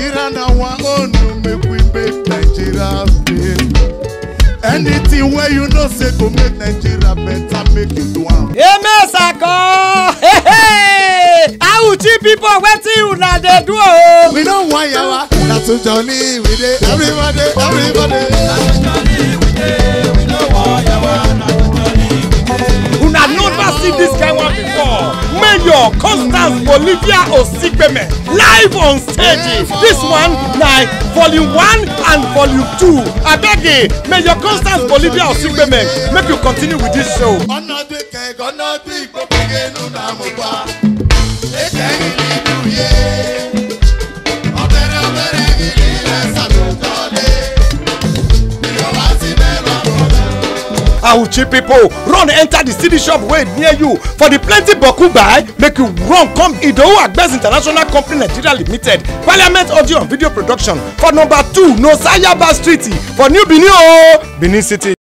Nigeria na our own, no make we make Nigeria fail. Anything where you know say go make Nigeria better, make you do am. emesako awuchi pipo wetin una dey do o. We don't want yawa, na to jolly we dey. Everybody, everybody. una never see dis kind one before mayor constance bolivia osikpeme live on stage dis one na volume one and volume two abeg mayor constance bolivia osikpeme make you continue with dis show. ọ̀nà bí kẹ̀kọ́ ọ̀nà bí gbogbo inú náà mo bá. Ètè ìlú ìlú yé. Ọ̀bẹ̀rẹ̀ ọ̀bẹ̀rẹ̀ ìlú ilẹ̀ sàlùkọ́lé. Ìjọba ti mẹ́rọ àbọ̀dá. awuchi pipo run enter the city shop wey near you for the plenty boku buy make you run come idowu agbes international company nigeria limited parliament audio and video production for number two nosayaba street for new benin o benin city.